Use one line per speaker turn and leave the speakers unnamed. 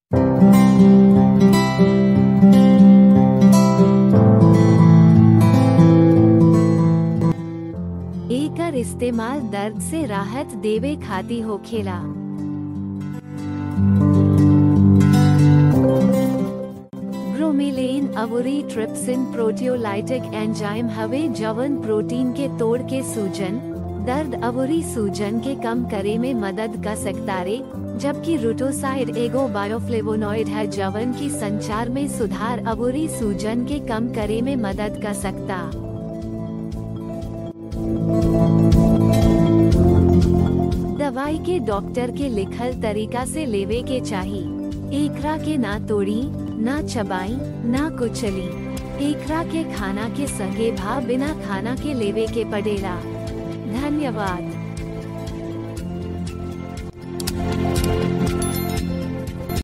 एकर इस्तेमाल दर्द से राहत देवे खाती होखेला ब्रोमिलेन अवुरी ट्रिप्सिन प्रोटियोलाइटिक एंजाइम हवे जवन प्रोटीन के तोड़ के सूजन दर्द अवुरी सूजन के कम करे में मदद कर सकता रे जबकि रुटोसाइड एगो बायोफ्लेवोनॉइड है जवन की संचार में सुधार अवुरी सूजन के कम करे में मदद कर सकता दवाई के डॉक्टर के लिखल तरीका से लेवे के चाही एकरा के ना तोड़ी ना चबाई ना कुचली एकरा के खाना के संगे भा बिना खाना के लेवे के पड़ेला धन्यवाद